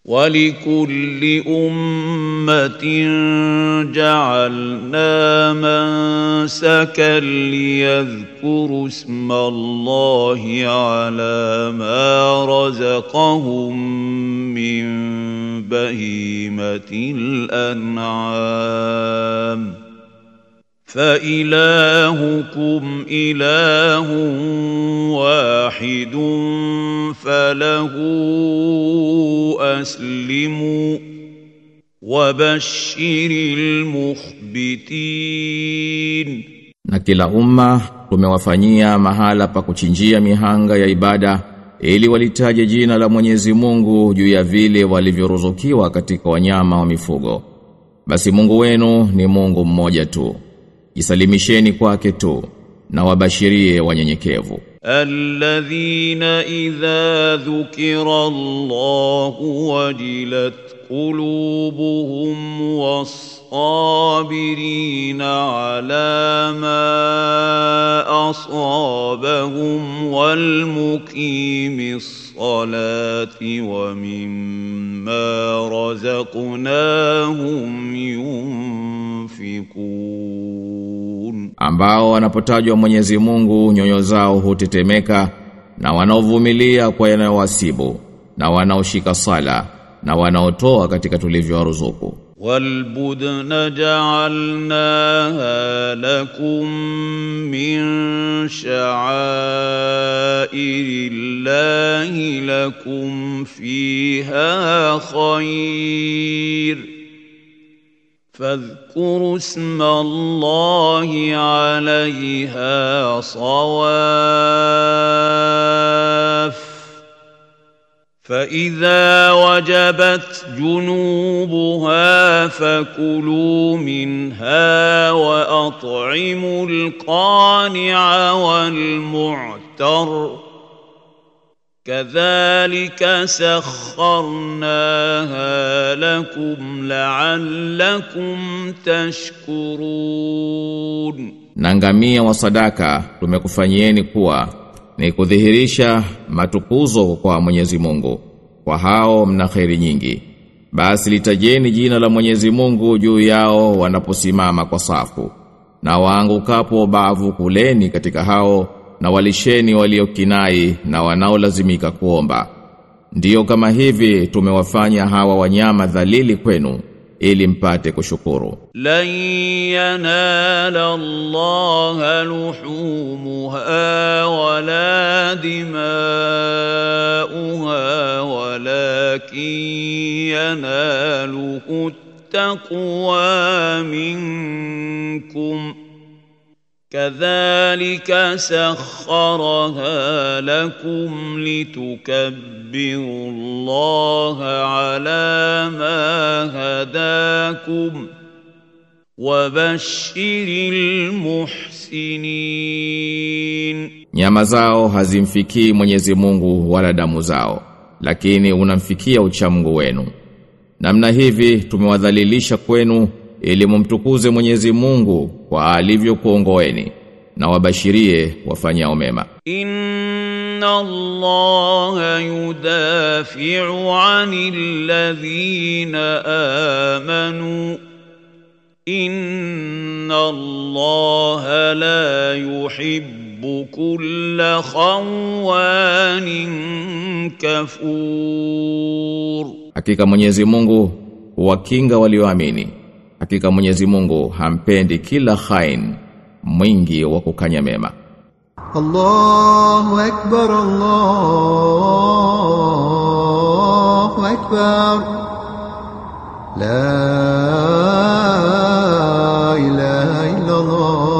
ولكل أمة جعلنا منسكا ليذكروا اسم الله على ما رزقهم من بهيمة الأنعام فإلهكم إله واحد فله أسلموا وبشر المخبتين Na kila umma tumewafanyia mahala pa kuchinjia mihanga ya ibada ili walitaje jina la Mwenyezi Mungu juu ya vile walivyoruzukiwa katika wanyama wa mifugo. Basi Mungu wenu ni Mungu mmoja tu. Jisalimisheni kwake tu na wabashirie wanyenyekevu. الذين إذا ذكر الله وجلت قلوبهم والصابرين على ما أصابهم والمقيم الصلاة ومما رزقناهم ينفقون ambao wanapotajwa Mwenyezi Mungu nyoyo zao hutetemeka na wanaovumilia kwa yanayowasibu na wanaoshika sala na wanaotoa katika tulivyowaruzuku والبدن جعلناها لكم من شعائر الله لكم فيها خير فاذكروا اسم الله عليها صواف فإذا وجبت جنوبها فكلوا منها وأطعموا القانع والمعتر كذلك سخرناها لكم لعلكم تشكرون na ngamia wa sadaka tumekufanyieni kuwa ni kudhihirisha matukuzo kwa Mwenyezi Mungu kwa hao mna kheri nyingi basi litajeni jina la Mwenyezi Mungu juu yao wanaposimama kwa safu na waangukapo bavu kuleni katika hao na walisheni waliokinai na wanaolazimika kuomba ndiyo kama hivi tumewafanya hawa wanyama dhalili kwenu ili mpate kushukuru لن ينال الله لحومها ولا دماؤها ولكن يناله التقوى منكم كذلك سخرها لكم لتكبروا الله على ما هداكم وبشر المحسنين Nyama zao hazimfikii Mwenyezi Mungu wala damu zao, lakini unamfikia uchamungu wenu. Namna hivi tumewadhalilisha kwenu ili mumtukuze Mwenyezi Mungu kwa alivyokuongoeni na wabashirie wafanyao mema. إن الله يدافع عن الذين آمنوا إن الله لا يحب كل خوان كفور Hakika Mwenyezi Mungu huwakinga walioamini. Hakika Mwenyezi Mungu hampendi kila khain mwingi wa kukanya mema. الله أكبر الله أكبر لا إله إلا الله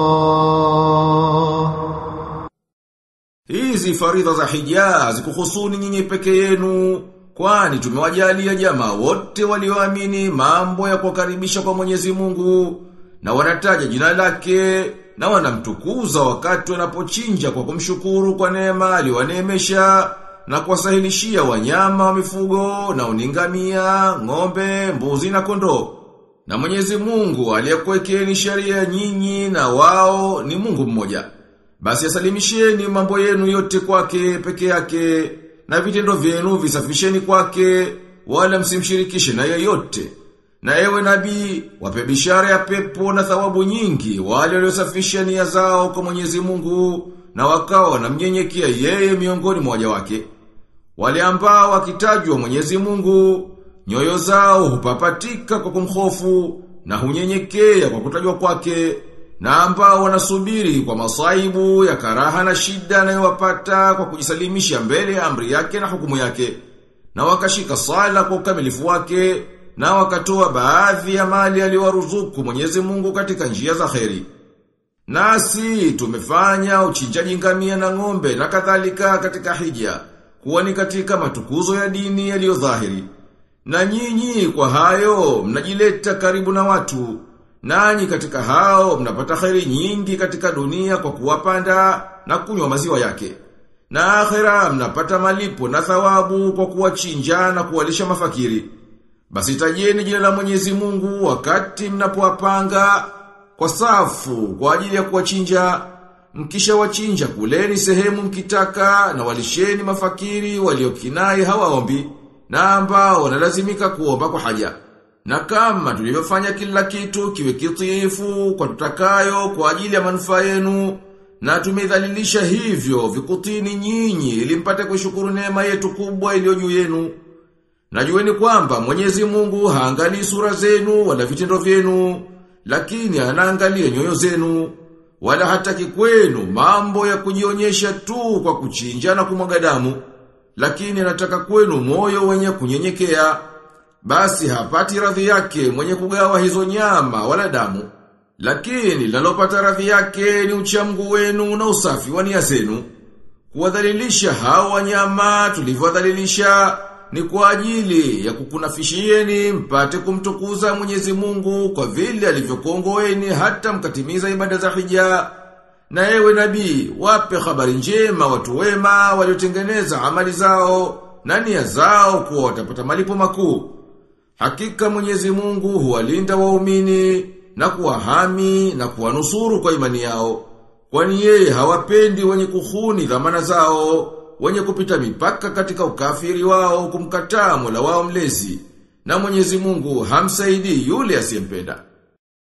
Hizi faridha za hija hazikuhusuni nyinyi peke yenu, kwani tumewajalia jamaa wote walioamini mambo ya kuwakaribisha kwa Mwenyezi Mungu na wanataja jina lake na wanamtukuza wakati wanapochinja kwa kumshukuru kwa neema aliyowaneemesha na kuwasahilishia wanyama wa mifugo na uningamia, ng'ombe, mbuzi na kondoo. Na Mwenyezi Mungu aliyekuwekeni sheria nyinyi na wao ni Mungu mmoja. Basi asalimisheni mambo yenu yote kwake peke yake na vitendo vyenu visafisheni kwake wala msimshirikishe na yeyote. Na ewe nabii, wape bishara ya pepo na thawabu nyingi wale waliosafisha nia zao kwa Mwenyezi Mungu na wakawa wanamnyenyekea yeye miongoni mwa waja wake. Wale ambao wakitajwa Mwenyezi Mungu, nyoyo zao hupapatika kwa kumhofu na hunyenyekea kwa kutajwa kwake, na ambao wanasubiri kwa masaibu ya karaha na shida anayowapata kwa kujisalimisha mbele ya amri yake na hukumu yake, na wakashika sala kwa ukamilifu wake, na wakatoa baadhi ya mali aliyowaruzuku Mwenyezi Mungu katika njia za kheri. Nasi tumefanya uchinjaji ngamia na ng'ombe na kadhalika katika hija, kuwa ni katika matukuzo ya dini yaliyo dhahiri. Na nyinyi kwa hayo mnajileta karibu na watu, nanyi katika hao mnapata kheri nyingi katika dunia kwa kuwapanda na kunywa maziwa yake. Na akhera mnapata malipo na thawabu kwa kuwachinja na kuwalisha mafakiri. Basi tajeni jina la Mwenyezi Mungu wakati mnapowapanga kwa safu kwa ajili ya kuwachinja mkisha wachinja kuleni sehemu mkitaka na walisheni mafakiri waliokinai hawaombi na ambao wanalazimika kuomba kwa haja. Na kama tulivyofanya kila kitu kiwe kitiifu kwa tutakayo kwa ajili ya manufaa yenu na tumedhalilisha hivyo vikutini nyinyi ili mpate kushukuru neema yetu kubwa iliyo juu yenu. Najueni kwamba Mwenyezi Mungu haangalii sura zenu wala vitendo vyenu, lakini anaangalia nyoyo zenu. Wala hataki kwenu mambo ya kujionyesha tu kwa kuchinja na kumwaga damu, lakini anataka kwenu moyo wenye kunyenyekea. Basi hapati radhi yake mwenye kugawa hizo nyama wala damu. Lakini linalopata radhi yake ni uchamgu wenu na usafi wa nia zenu. Kuwadhalilisha hao wanyama tulivyowadhalilisha ni kwa ajili ya kukunafishieni mpate kumtukuza Mwenyezi Mungu kwa vile alivyokuongoeni hata mkatimiza ibada za hija. Na ewe nabii, wape habari njema watu wema waliotengeneza amali zao na nia zao kuwa watapata malipo makuu. Hakika Mwenyezi Mungu huwalinda waumini na kuwahami na kuwanusuru kwa imani yao. Kwani yeye hawapendi wenye kuhuni dhamana zao, wenye kupita mipaka katika ukafiri wao kumkataa Mola wao mlezi. Na Mwenyezi Mungu hamsaidii yule asiyempenda.